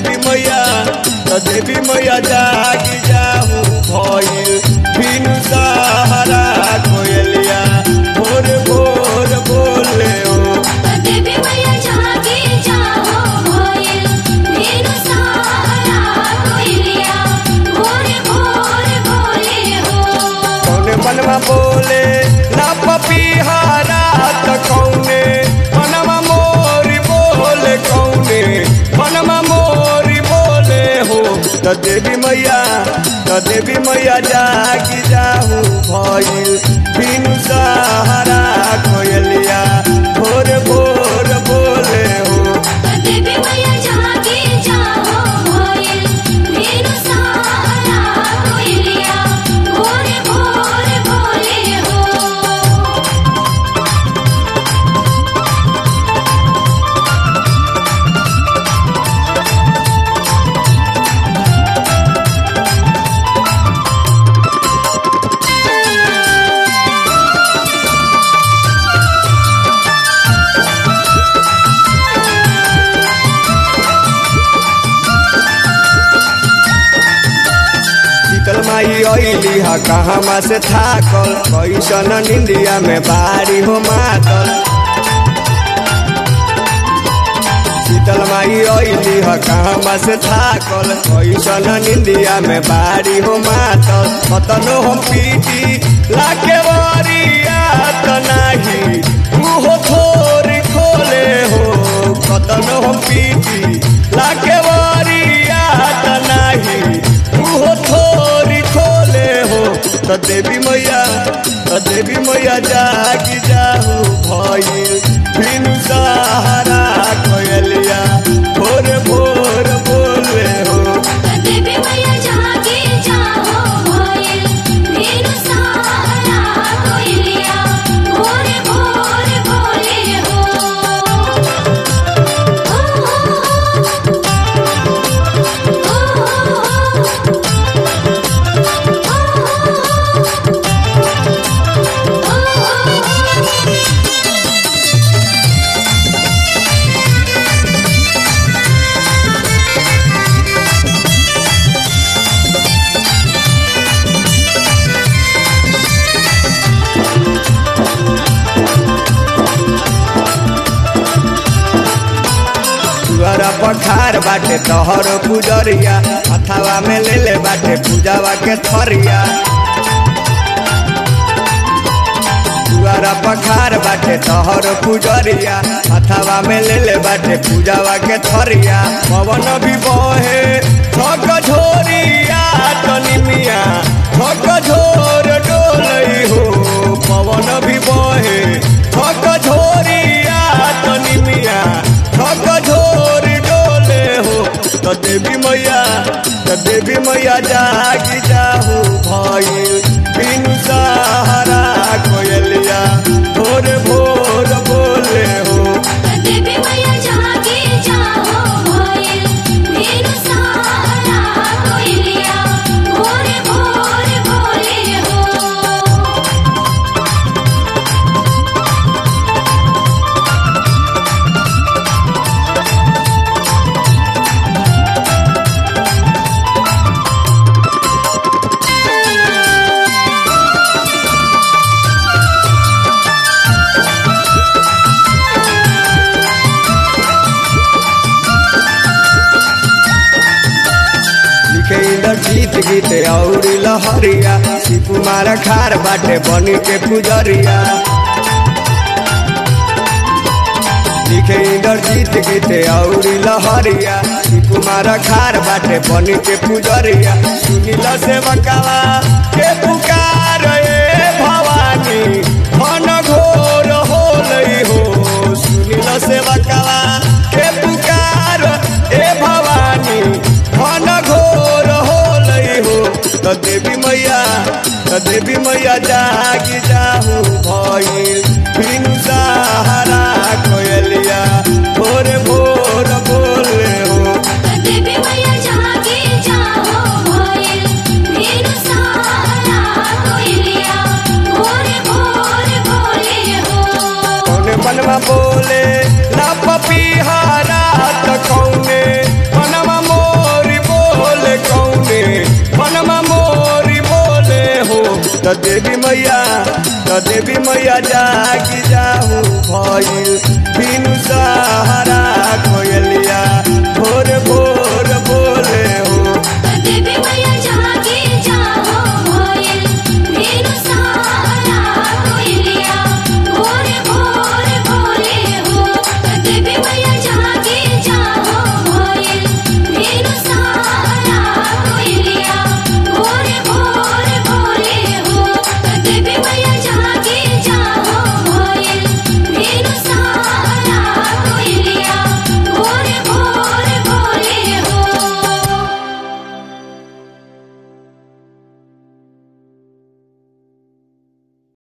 देवी मैया त देवी मैया जागी जाहू भइल बिनु सहारा कोयलिया भोर भोर बोले हो देवी मैया जागे जाओ भोइल मेरू सहारा कोइलिया भोर भोर बोले हो कौने मनवा बोले ना पपीहारा त कौने मनवा मोरी बोले कौने मनवा मोरी बोले हो त देवी मैया त देवी मैया जागी जाहू भइल बिनु सहारा कोयलिया भोर भोर बोले हो देवी मैया जागे जाओ भोइल मेरू सहारा कोइलिया भोर भोर बोले हो शीतल माई अइली ह कहवा से थाकल कैसन निंदिया में बारी हो मातल शीतल माई अइली ह कहवा से थाकल कैसन निंदिया में बारी हो मातल कतनो हम पीटी लाके वरिया त नाही मुहो थोरी खोले हो कतनो हम पीटी लाके वरिया त नाही मुहो थोरी खोले हो त देवी मैया त देवी मैया जागी जाहू भइल बिनु सहारा कोयलिया भोर भोर बोले हो देवी मैया जागे जाओ भोइल मेरू सहारा कोइलिया भोर भोर बोले हो तुअरा पखार बाटे तोहर पुजरिया हथावा में ले ले बाटे पूजावा के थरिया तुअरा पखार बाटे तोहर पुजरिया हथावा में ले ले बाटे पूजावा के थरिया पवन भी बहे ठक झोरिया तनी मिया ठक झोर डोलई हो पवन भी बहे ठक झोरिया तनी मिया ठक झोर डोले हो त देवी मैया त देवी मैया जागी जाहू भइल बिनु सहारा कोयलिया भोर भोर बोले हो देवी मैया जागे जाओ भोइल मेरू सहारा कोइलिया भोर भोर बोले हो लिखे इंदर जीत गीत और लहरिया शिव कुमार खार बाटे बनी के पुजरिया लिखे इंदर जीत गीत और लहरिया शिव कुमार खार बाटे बनी के पुजरिया सुनिल से बकावा के पुकार ए भवानी मन घोर होलई हो सुनिल से बकावा के पुकार ए भवानी मन घोर होलई हो त देवी मैया त देवी मैया जागी जाहू भइल बिनु सहारा कोयलिया भोर भोर बोले हो देवी मैया जागे जाओ भोइल मेरू सहारा कोइलिया भोर भोर बोले हो कौने मनवा बोले ना पपीहारा त कौने मनवा मो तो देवी मैया तो देवी मैया जागी जाहू भइल बिनु सहारा